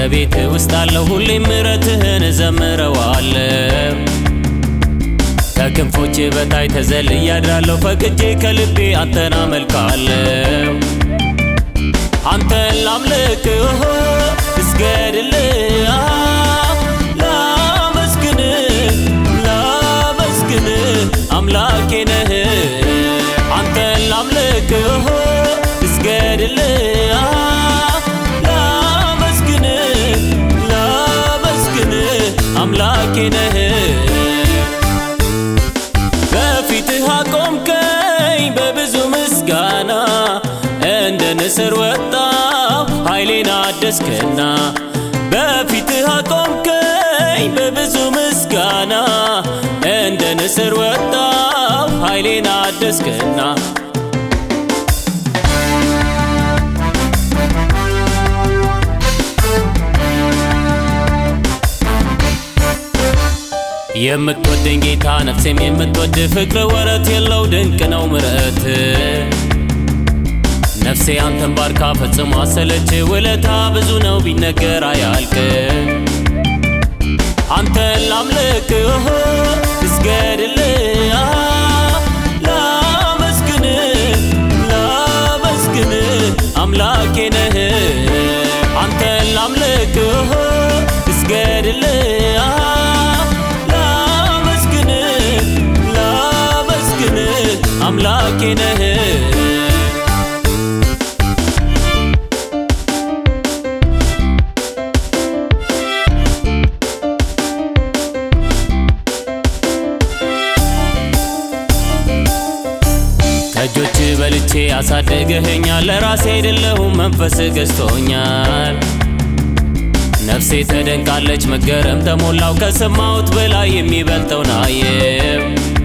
በቤት ውስጥ አለው ሁሌም ምሕረትህን እዘምረዋለሁ። ከክንፎች በታይ ተዘልዬ አድራለሁ ፈቅጄ ከልቤ አንተን አመልካለሁ። አንተን ላምልክህ እስገድልህ ላመስግንህ ላመስግንህ አምላኬ ነህ። አንተን ላምልክህ እስገድልህ ላመስግንህ ላመስግንህ አምላኬ ነህ። በፊትህ አቆምከኝ በብዙ ምስጋና እንደ ንስር ወጣው ኃይሌን አደስክና በፊትህ አቆምከኝ በብዙ ምስጋና እንደ ንስር ወጣው ኃይሌን አደስክና የምትወደኝ ጌታ ነፍሴም የምትወድ ፍቅር ወረት የለው ድንቅ ነው ምረት ነፍሴ አንተን ባርካ ፈጽሞ አሰለች ውለታ ብዙ ነው ቢነገር አያልቅ አንተን ላምልክህ እስገድልህ ላመስግንህ ላመስግንህ አምላኬ ነህ አንተን ላምልክህ እስገድልህ ላመስግንህ ላመስግንህ አምላኬ ነህ ከእጆች በልቼ አሳደገኸኛል ለራሴ አይደለሁም መንፈስ ገዝቶኛል። ነፍሴ ተደንቃለች መገረም ተሞላው ከሰማሁት በላይ የሚበልጠውን አየው።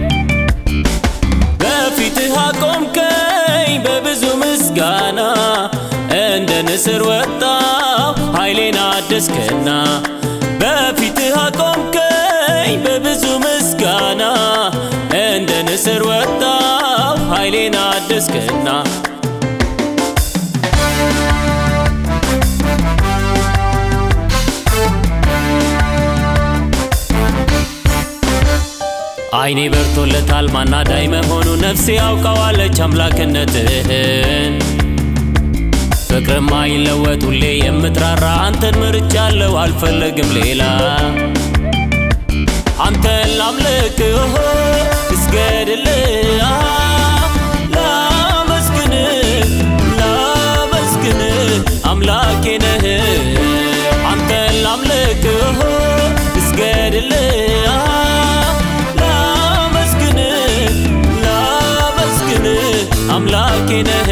በፊትህ አቆምከኝ በብዙ ምስጋና እንደ ንስር ወጣው ኃይሌን አደስክና በፊትህ አቆምከኝ በብዙ ምስጋና እንደ ንስር ወጣው ኃይሌን አደስክና አይኔ በርቶለታል ማናዳይ መሆኑ ነፍሴ ያውቀዋለች አምላክነትህን ፍቅርም አይለወጥ ሁሌ የምትራራ አንተን ምርጫለሁ አልፈለግም ሌላ አንተን ላምልክህ እስገድልህ ላመስግንህ ላመስግንህ አምላኬ ነህ አንተን ላምልክህ እስገድልህ ላመስግንህ ላመስግንህ አምላኬ ነህ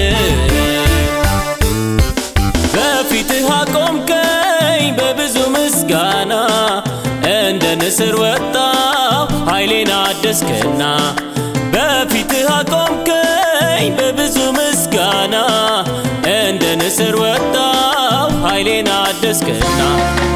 በፊትህ አቆምከኝ በብዙ ምስጋና እንደ ንስር ወጣው ኃይሌን አደስክና በፊትህ አቆምከኝ በብዙ ምስጋና እንደ ንስር ወጣው ኃይሌን አደስክና